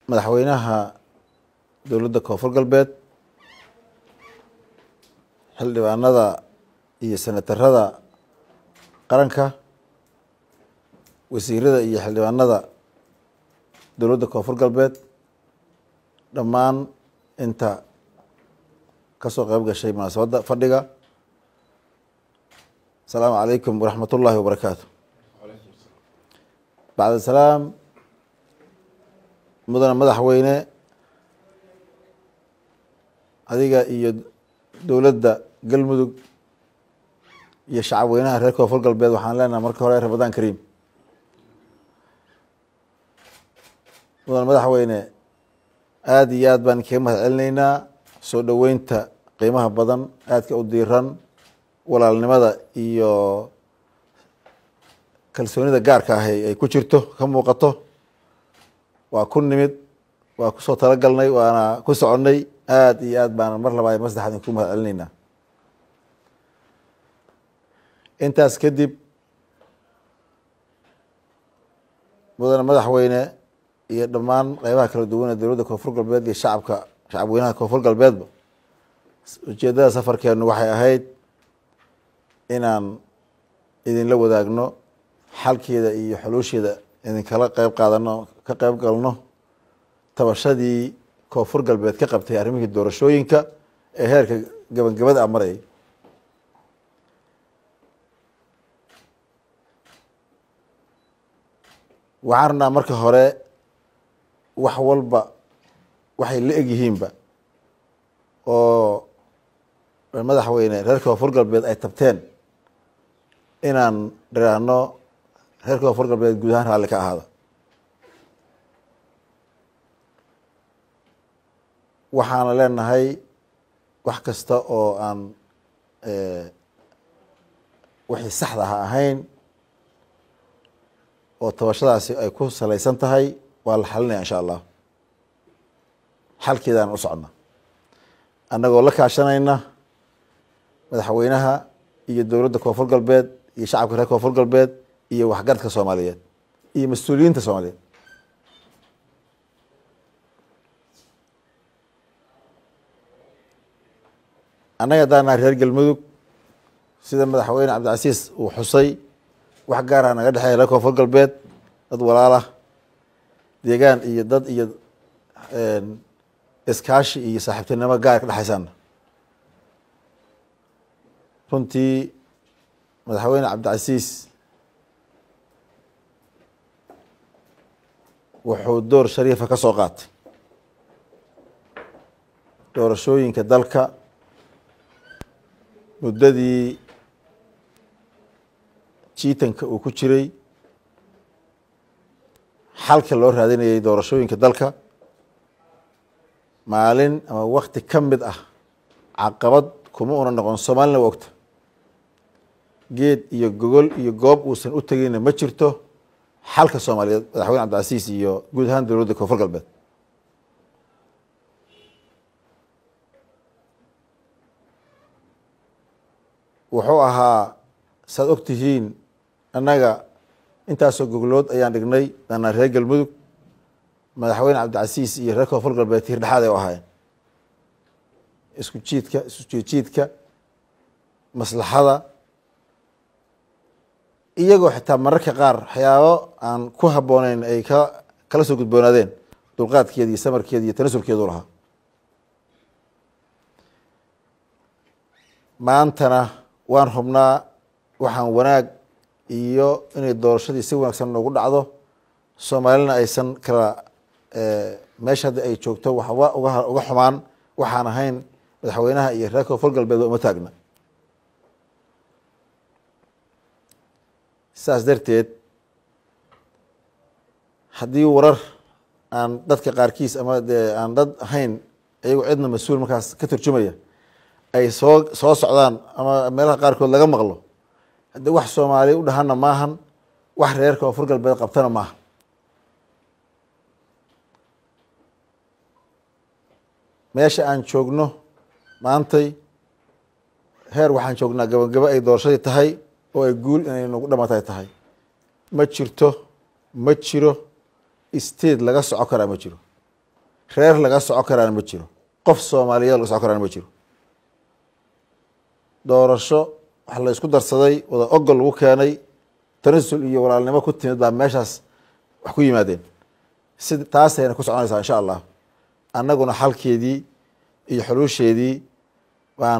madaxweynaha dowladda koonfur galbeed xildhibaanada iyo senatarada qaranka wasiirada iyo xildhibaanada dowladda koonfur galbeed dhammaan inta kasoo qeyb gashay munaasabadda fadhiga asalaamu calaykum waraxmat ullaahi wabarakaatu bacd salaam mudane madaxweyne adiga iyo dowladda galmudug iyo shacab weynaha reer koonfur galbeed waxaan leenahay marka hore ramadaan kariim mudane madaxweyne aada iyo aad baan kaga mahad celinaynaa soo dhoweynta qiimaha badan aadka u diiran walaalnimada iyo kalsoonida gaarka ah ay ku jirto ka muuqato waa ku nimid waa kusoo talagalnay waana ku soconnay aada iyo aad baana mar labaad mar saddexaad ku mahad celinaynaa intaas kadib mudane madaxweyne iyo dhammaan qeybaha kala duwan ee dowladda koonfur galbeed iyo shacabka shacab weynaha koonfur galbeedba ujeeddada safarkeenu waxay ahayd inaan idinla wadaagno xalkeeda iyo xuluusheeda idinkala qeyb qaadano ka qeyb galno tabashadii koonfur galbeed ka qabtay arrimihii doorashooyinka ee heerka gabangabada a marayay waxaan rabnaa marka hore wax walba waxay la egyihiinba oo madaxweyne reer koonfur galbeed ay tabteen inaan dhiraahno reer koonfur galbeed guud ahaan raalli ka ahaada waxaana leenahay wax kasta oo aan wixii saxda ha ahayn oo tabashadaasi ay ku salaysan tahay waa la xalinaya insha allah xalkeedaan u socna annagoo la kaashanayna madaxweynaha iyo dowladda koonfur galbeed iyo shacabka reer koonfur galbeed iyo waxgaradka soomaaliyeed iyo mas-uuliyiinta soomaaliyeed annaga haddaanaa reer galmudug sida madaxweyne cabdicasiis uu xusay wax gaarah naga dhexeeya reer koonfur galbeed dad walaalah deegaan iyo dad iyo iskaashi iyo saaxiibtinimo gaar ka dhexaysaana runtii madaxweyne cabdicasiis wuxuu door shariifa ka soo qaatay doorashooyinka dalka muddadii jiitanka uu ku jiray xalka loo raadinayay doorashooyinka dalka maalin ama wakti ka mid ah caqabad kuma una noqon soomaalina waa ogta geed iyo gogol iyo goob uusan u tegeyna ma jirto xalka soomaaliyeed madaxweyne cabdicasiis iyo guud ahaan dowladda koonfur galbeed wuxuu ahaa saad og tihiin annaga intaasoo goglood ayaan dhignay danaa reer galmudug madaxweyne cabdicasiis iyo reer koonfur galbeed tiir dhexaad ay u ahaayeen isku jiidka isku jiidjiidka maslaxada iyagoo xitaa mararka qaar waxyaabo aan ku habbooneyn ay ka kala soo gudboonaadeen dulqaadkeeda iyo samarkeeda iyo tanasulkeedu lahaa maantana waan hubnaa waxaan wanaag iyo inay doorashadii si wanaagsan noogu dhacdo soomaalina aysan kala meesha hadda ay joogto waxba uga uga xumaan waxaan ahayn madaxweynaha iyo reer koonfur galbeed waa uma taagna saas darteed haddii warar aan dadka qaarkiis ama dee aan dad ahayn iyagoo cidna mas-uul markaas ka turjumaya ay soo soo socdaan ama meelaha qaarkood laga maqlo haddii wax soomaaliya u dhahana maahan wax reer koonfur galbeed qabtana maaha meesha aan joogno maantay heer waxaan joognaa gabagabo ay doorashadii tahay oo ay guul inay nagu dhamatay tahay ma jirto ma jiro state laga soco karaa ma jiro reer laga soco karaana ma jiro qof soomaaliyeed laga soco karaana ma jiro doorasho wax la isku darsaday wada ogol lagu keenay tanasul iyo walaalnimo ku timid baa meeshaas wax ku yimaadeen si taasayna ku soconaysaa insha allah annaguna xalkeedii iyo xuluusheedii baan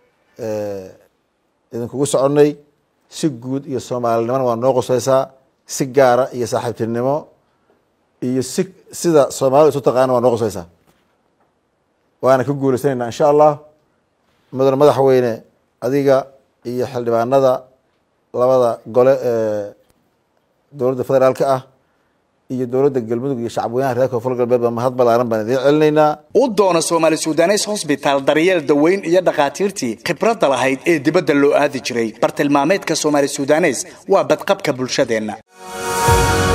idinkugu soconnay si guud iyo soomaalinimona waa noo qoseysaa si gaara iyo saaxiibtinimo iyo si sida soomaalida isu taqaana waa noo qoseysaa waana ka guulaysanayna insha allah mudane madaxweyne adiga iyo xildhibaanada labada gole ee dowladda federaalka ah iyo dowladda galmudug iyo shacabweynaha reer koonfur galbeed ba mahad balaaran baan idiin celinaynaa u doono soomaali sudanes hosbitaal daryeel daweyn iyo dhakhaatiirtii khibradda lahayd ee dibadda loo aadi jiray bartilmaameedka soomaali sudanes waa badqabka bulshadeenna